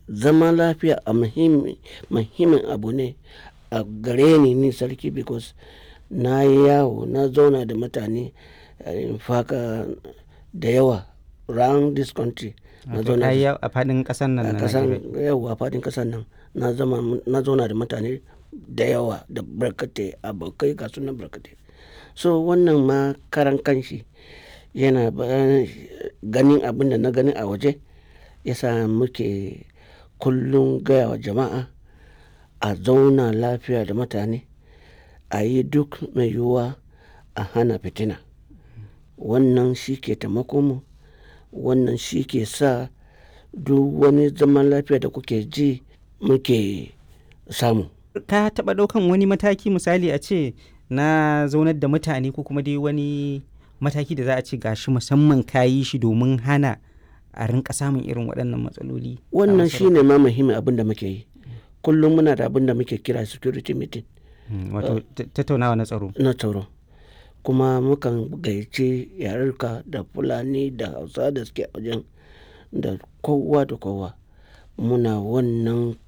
zama lafiya a muhimmin abu ne a gare ni ni sarki because na yi yawo na zauna da mutane faka da yawa round this country na zauna a fadin kasar nan a kasan yawa a fadin kasar nan na zauna da mutane da yawa da barkatai abokai ga sunan barkatai so wannan ma karan kanshi yana ganin abin da na gani a waje yasa muke kullum gaya wa jama'a a zauna lafiya da mutane a yi duk mai yiwuwa a hana fitina wannan shi ke mu wannan shi ke sa duk wani zaman lafiya da kuke ji muke samu ka taɓa ɗaukan wani mataki misali a ce na zaunar da mutane ko kuma dai wani mataki da za a ce gashi musamman ka yi shi domin hana a rinka samun irin waɗannan matsaloli wannan shi ne ma muhimmin abin da muke yi kullum muna da abin da muke kira security meeting wato tattaunawa na tsaro na tsaro kuma mukan gayyace yarurka da fulani da hausa da suke wajen da kowa da kowa muna wannan